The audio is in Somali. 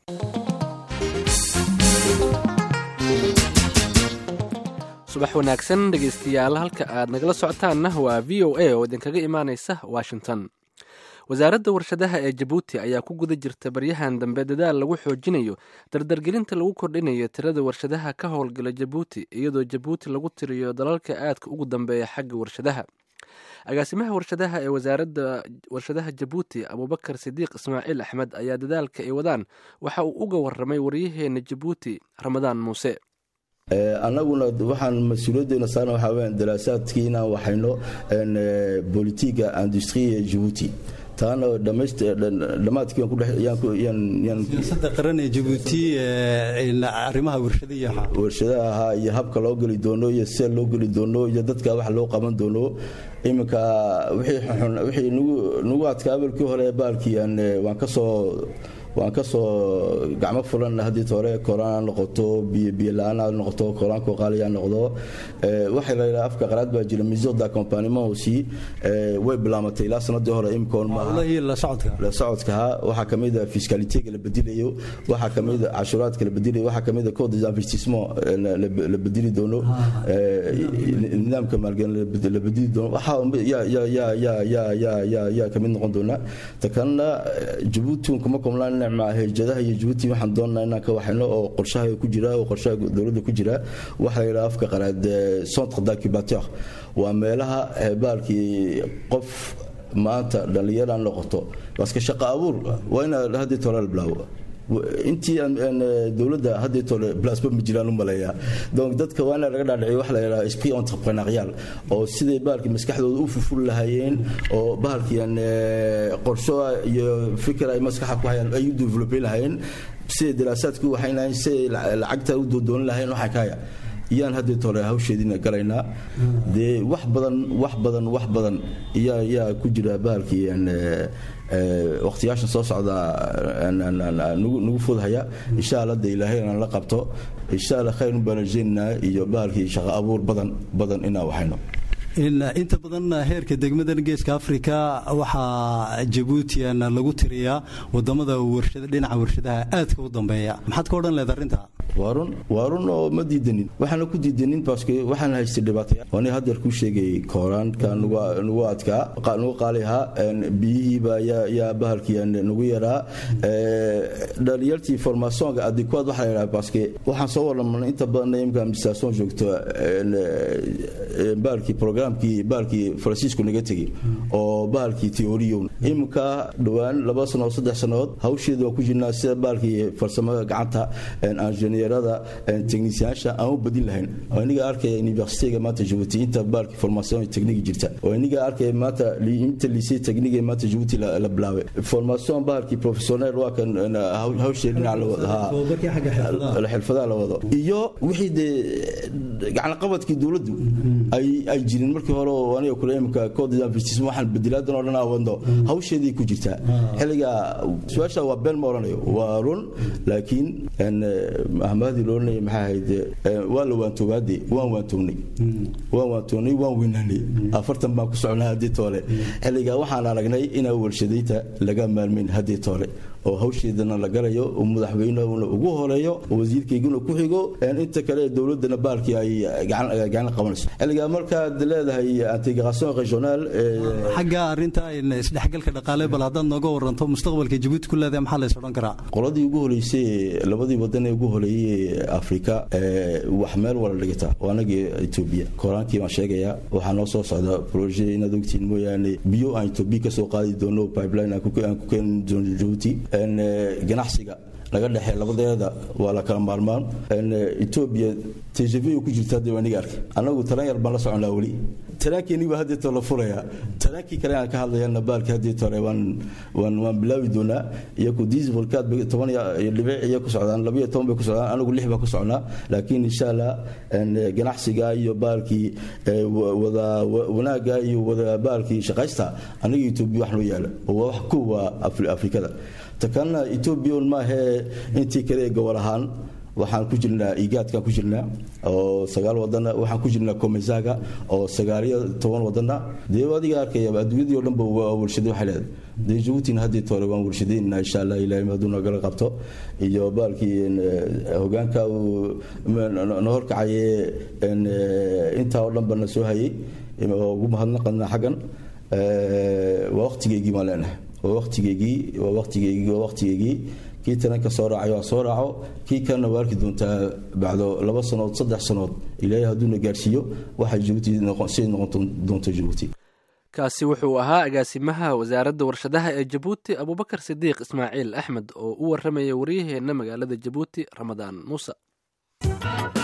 subax wanaagsan dhegaystayaal halka aad nagala socotaanna waa v o a oo idinkaga imaanaysa washington wasaaradda warshadaha ee jabuuti ayaa ku guda jirta baryahan dambe dadaal lagu xoojinayo dardargelinta lagu kordhinayo tirada warshadaha ka howlgala jabuuti iyadoo jabuuti lagu tiriyo dalalka aadka ugu dambeeya xagga warshadaha agaasimaha warshadaha ee wasaaradda warshadaha jabuuti abuubakar sidiiq ismaaciil axmed ayaa dadaalka ay wadaan waxa uu uga waramay waryaheena jabuuti ramadaan muuse annaguna waxaan mas-uuliyaddeena saarna waxaa weyaan daraasaadkii inaan waxayno bolitiga industrie jabuuti taana dhammaadkii siyaasadda qaran ee jabuuti arrimaha warshadaha warshadaha ahaa iyo habka loo geli doono iyo sida loo geli doono iyo dadka wax loo qaban doono iminka wixii nagu adkaa abalkii hore baalkii waan ka soo waan ka soo gacmo fulan haddii hore koraan ha noqoto biyola-aan ha noqoto koraanko qaaliya ha noqdo waxaa la yidhaha afka qaraad baa jira mesure d'accompagnement aussi way bilaamatay ilaa sanadii hore imikoon la socodkaha waxaa ka mid a fiscalitega la bedelayo waxaa ka mid a cashuuraadka la bedelayo waxaa ka mid a code des investissements la bedeli doono nidaamka maalgelin la bedeli doono yaa ka mid noqon doona ta kalena jabuuti kuma komlaan hejadaha iyo jabuuti waxaan doonnaa inaan ka waxayno oo qorshaha ku jira oo qorshaha dowladda ku jira waxaa la yidhaha afka qaraad centre d'incubateur waa meelaha baalkii qof maanta dhallinyara noqoto baske shaqo abuur waa ina haddii tole la bilaabo intii dowladda haddii tole blasba ma jiraan u maleeyaa donc dadka waa ina laga dhaadhiciyo waxa la yidhaha esprit entrepreneurial oo siday bahalkii maskaxdooda u fuful lahaayeen oo bahalkiian qorsho iyo fikir ay maskaxa ku hayaan ay u developin lahaayeen siday daraasaadku waxay lahayn siday lacagta u doodoonin lahayn waxaa kaaya iyaan haddii tole hawsheediina galaynaa dee wax badan wax badan wax badan yaa yaa ku jira bahalkii waqtiyaashan soo socda nagu fudhaya insha alla de ilaahay inaan la qabto insha alla khayr u baanajeynaa iyo bahalkii shaqo abuur badan badan inaan waxayno inta badan heerka degmadan geeska africa waxaa jabuutian lagu tiriyaa wadamada dhinaca warshadaha aadka u dambeeya maxaad ka odhan leed arrinta waa run waa run oo ma diidanin waxaana ku diidanin baske waxaan haystay dhibaataya waani haddeer kuu sheegay kooraanka nagu adkaa nagu qaali ahaa biyihiiba yaa bahalkii nagu yaraa dhalinyartii formationka adikuad waxaa la yidhaha baske waxaan soo warramanay inta badan imka administration joogto bahalkii programkii bahalkii faransiisku naga tegey oo bahalkii teoriyon iminka dhowaan laba sano saddex sannadood hawsheeda waan ku jirnaa sida bahalkii farsamada gacanta injineerada techniciyaasha aan u badin lahayn oo iniga arkaya universityga maanta jabuuti inta bahalkii formation technique jirta oo iniga arkaya maanta inta lycée technique maanta jabuuti la bilaabay formation bahalkii professionnel waa kan hawshee dhinac la xirfadaha la wado iyo wixii dee gacanqabadkii dowladdu ay jirin markii hore oo aniga kule imika code investism waxaan bedilaadan oo dhan aan wadno hawsheedii ku jirtaa xilliga su-aasha waa been ma odhanayo waa run laakiin mahmadii looranaya maxaa ahayd waa la waantoobaade waan waantoognay waan waantoognay waan weynaanay afartan baan ku socnaa haddii toole xilliga waxaan aragnay inaa warshadaynta laga maalmayn haddii toole oo hawsheedana la galayo oo madaxweynehuna ugu horeeyo oo wasiirkayguna ku xigo inta kale dowladana baalkii ay gacan qabanayso xilligaa markaad leedahay integration regional xagga arrinta isdhexgalka dhaqaale bal haddaad nooga waranto mustaqbalka jabuuti ku leedahay maxaa lays odhan karaa qoladii ugu horeysay labadii wadan ee ugu horeeyey afrika wax meel wala dhigata waa anagii etoobiya koraankii baan sheegayaa waxaa noo soo socda proje inaad ogtiin mooyaane biyo aan etoobiya kasoo qaadi doono pipeline aan ku keeni doono jabuuti ganacsiga laga dhexee labadeeda waa la kala maarmaan etoobiya tjv ku jirta hadda waa niga arkay anagu talan yar baan la soconaa weli talaankeeniba haddeeto la furayaa talaankii kale aan ka hadlayana baalki haddeeto hore waan waan waan bilaabi doonaa iyaku dieselkaad bay toban dhibic iyo ku socdaan labiyo toban bay ku socdaan anagu lix baa ku socnaa laakiin insha allah ganacsiga iyo baalkii wada wanaagga iyo wada baalkii shaqaysta aniga etoobiya wax noo yaala oo waa wax kuwa afrikada takalna etoobiya un maahee intii kale ee gobol ahaan waxaan ku jirnaa igaadkaan ku jirnaa oo sagaal wadana waxaan ku jirnaa komesaga oo sagaaliyo toban wadana dee adiga arkaya adduunyadii o dhanba waa warshada waxay leedahay dee jabuutina haddii toore waan warshadaynaa insha allah ilahay hadduu nagala qabto iyo baalkii hogaanka uu na horkacaye intaa oo dhanba na soo hayay oo ugu mahadnaqana xaggan waa waqtigeygii baan leenahay waa waqtigeygii waa waqtigeygii waa waqtigeygii kii taranka soo raacay waa soo raaco kii kalena waa arki doontaa bacdo laba sanood saddex sanood ilaahay hadduuna gaarsiiyo waxay jabuuti siday noqon doonto jabuuti kaasi wuxuu ahaa agaasimaha wasaaradda warshadaha ee jabuuti abuubakar sidiiq ismaaciil axmed oo u warramaya waryaheenna magaalada jabuuti ramadaan muuse